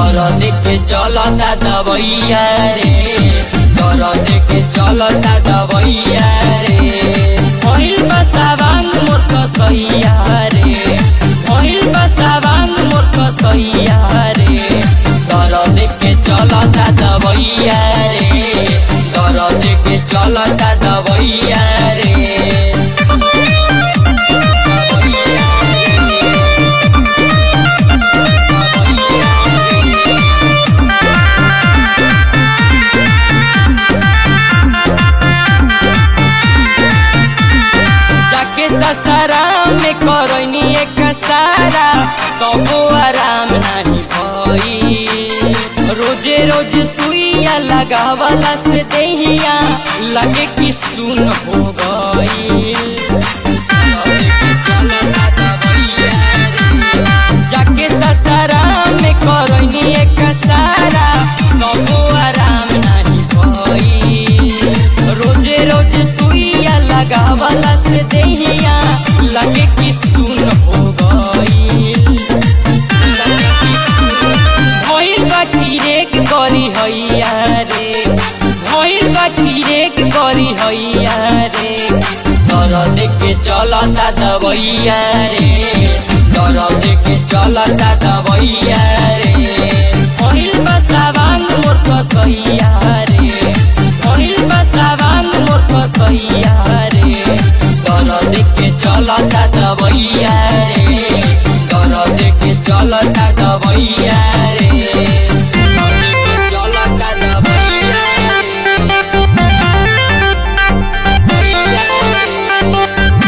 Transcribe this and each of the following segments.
दर्द के चलता दवैया रे दर्द के चलता दवैया रे पहिल बसावांग मोर कसैया रे पहिल बसावांग मोर कसैया रे दर्द के चलता दवैया रे दर्द के चलता दवैया रे दवैया जाके ससरा में करनी एक सारा तबो आराम नहीं भई रोजे रोज सुइया लगावला से देहिया लगे कि सुन हो गई जाके ससरा में करनी एक सारा तबो आराम नहीं भई रोजे रोज सुइया लगावला से देहिया लगे कि सुन हो गई भइल बा किरेक करी हैया रे भइल बा किरेक करी हैया रे दर्द के चलता दवैया रे दर्द के चलता दवैया रे पहिल बा सावांग मोर कसैया रे पहिल बा सावांग मोर कसैया रे दर्द के चलता दवैया रे दर्द के चलता दवैया रे दर्द के चलता दवैया रे दवैया रे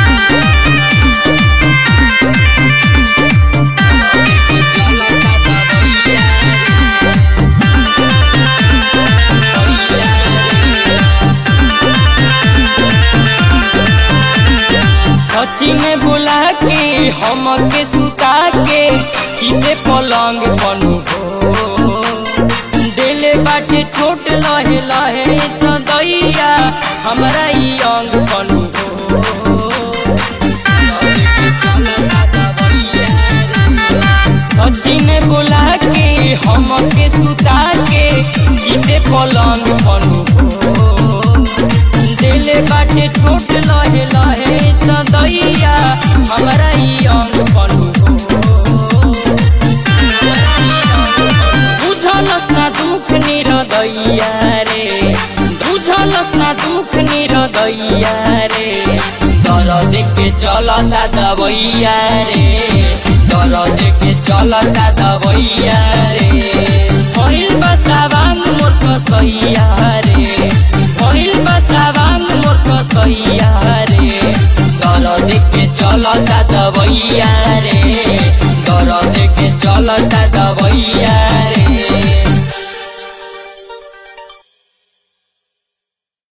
सची में बुला के हम के सुता के चिते पलंग बनू हो दिले बाटे छोट लहे लहे तो दैया हमरा ई अंग बनू हो सची में बुला के हम के सुता के चिते पलंग बनू हो दिले बाटे छोट लहे लहे त दैया हमरा ई अंग बनू बुझलस ना दुख निरदैया रे बुझलस ना दुख निरदैया रे दर्द के चलता दवैया रे दर्द के चलता दवैया रे पहिल बसावांग मोर कसैया रे पहिल बसावांग मोर कसैया रे दर्द के चलता